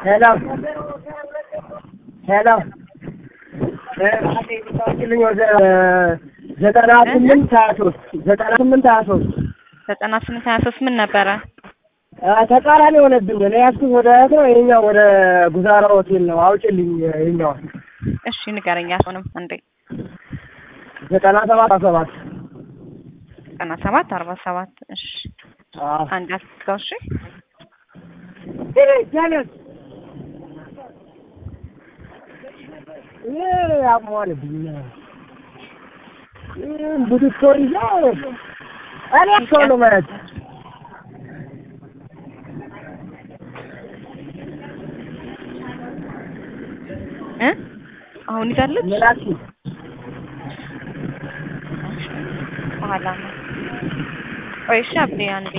ሄሎ ሄሎ ልኝ ወደ ዘጠና ስምንት ሀያ ሶስት ዘጠና ስምንት ሀያ ሶስት ዘጠና ስምንት ሀያ ሶስት ምን ነበረ? ተቃራኒ የሆነብኝ እኔ ያዝኩት ወደ እህት ነው። ይኸኛው ወደ ጉዛራ ሆቴል ነው። አውጭልኝ ይኸኛው እሺ ንገረኝ። አሁንም አንዴ ዘጠና ሰባት አርባ ሰባት ዘጠና ሰባት አርባ ሰባት እሺ አዎ አንድ አስጋው እሺ ጀለስ ያሟልብኝ ቡትቶ ይዛ እኔ ሰው ነው ማለት እ አሁን ይዛለች ምላኪ በኋላ ነው። ቆይ እሺ አብዴ አንዴ